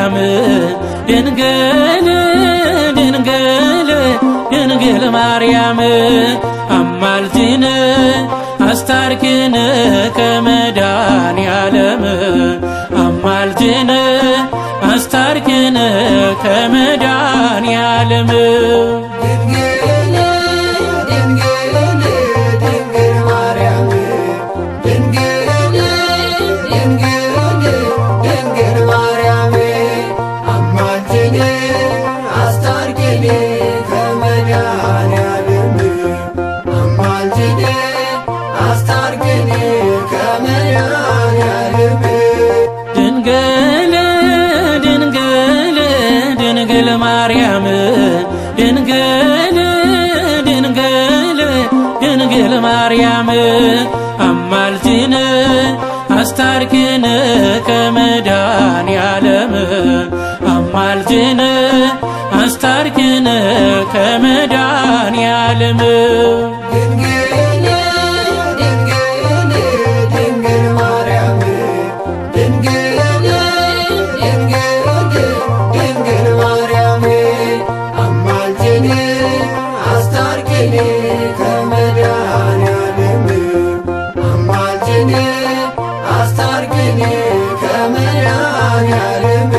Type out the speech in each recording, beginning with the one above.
ማርያም ድንግል ድንግል ድንግል ማርያም አማልጅን አስታርኪን ከመድኃኔዓለም አማልጅን አስታርኪን ከመድኃኔዓለም ድንግል ድንግል ድንግል ማርያም ድንግል ድንግል ድንግል ማርያም አማልጅን አስታርቂን ከመድኃኔዓለም አማልጅን አስታርቂን ከመድኃኔዓለም ድንግል ድንግል ድንግል ማርያም ድንግል ድንግል ድንግል ማርያም አማልጅን አስታርኪን ከመድኃኔዓለም አማልጅን አስታርኪን ከመድኃኔዓለም ድንግል ድንግል ድንግል ማርያም ድንግል ድንግል ድንግል ማርያም አማልጅን አስታርቂን ከመድኃኔዓለም አማልጅን አስታርቂን ከመድኃኔዓለም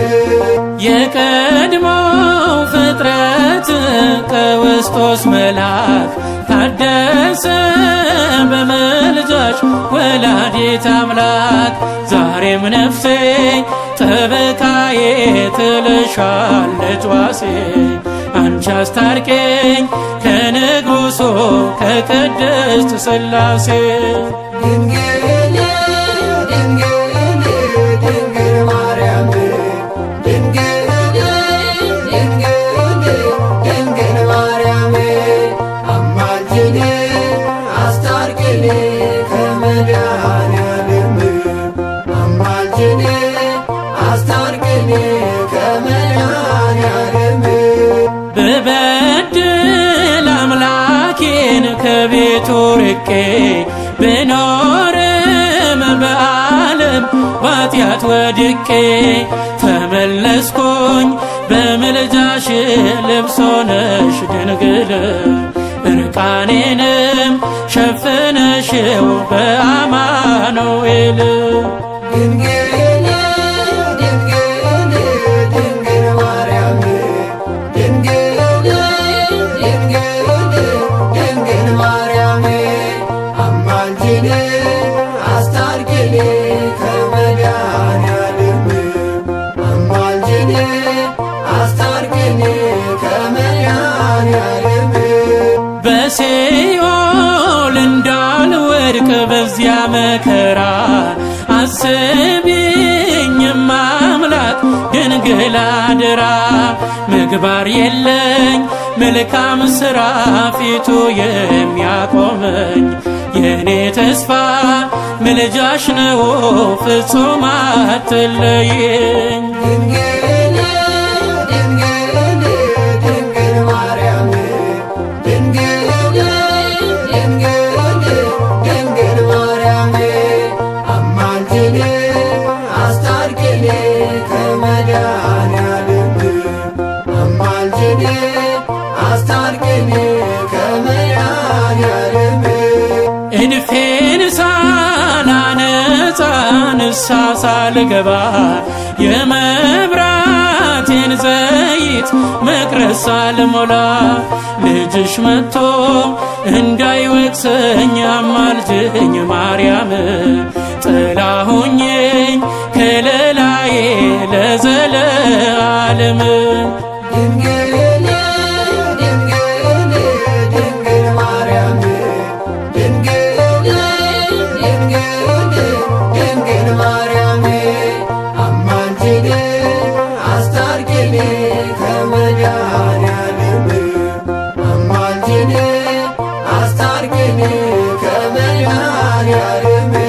የቀድሞው ፍጥረት ከውስጦስ መልአክ ታደሰ በመልጃሽ ወላዲት አምላክ ዛሬም ነፍሴ ጠበቃዬ ትልሻለች ዋሴ አንቺ አስታርቄኝ ከንጉሶ ከቅድስት ሥላሴ ድንግል ድንግል ድንግል ማርያም ድንግል ድንግል ድንግል ማርያም አማልጅን አስታርቂን ከመድኃኔዓለም አማልጅን አስታርቂን ከመድኃኔዓለም ብበድል አምላኬን ከቤቱ ርቄ ብኖርም በዓለም ባጢአት ወድቄ ተመለስኩኝ በምልጃሽ ልብስ ሆነሽ ድንግል እርቃኔንም ሸፍነሽው በአማኑኤል ድንግል ድንግል ድንግል ማርያም ድንግል ድንግል ድንግል ማርያም አማልጅን አስታርቂን ከመድኃኔዓለም አማልጅን አስታርቂን ከመድኃኔዓለም በሲኦል እንዳልወድቅ በዚያ መከራ አስቢኝም አምላክ ድንግል አደራ ምግባር የለኝ መልካም ሥራ ፊቱ የሚያቆመኝ የእኔ ተስፋ ምልጃሽ ነው ፍጹም አትለይኝ ድንግል ድንግል ድንግል ማርያም ድንግል ድንግል ድንግል ማርያም አማልጅን አስታርቂን ከመድኃኔዓለም አማልጅን አስታርቂን ከመድኃኔዓለም እድፌን ሳላነጻ ንስሐ ሳልገባ የመብራቴን ዘይት መቅረዝ ሳልሞላ ልጅሽ መጥቶ እንዳይወቅሰኝ አማልጅኝ ማርያም ጥላ ሁኚኝ ከለላዬ ለዘለዓለም ድንግል ድንግል ድንግል ማርያም ድንግል ድንግል ድንግል ማርያም አማልጅን አስታርቂን ከመድኃኔዓለም አማልጅን አስታርቂን ከመድኃኔዓለም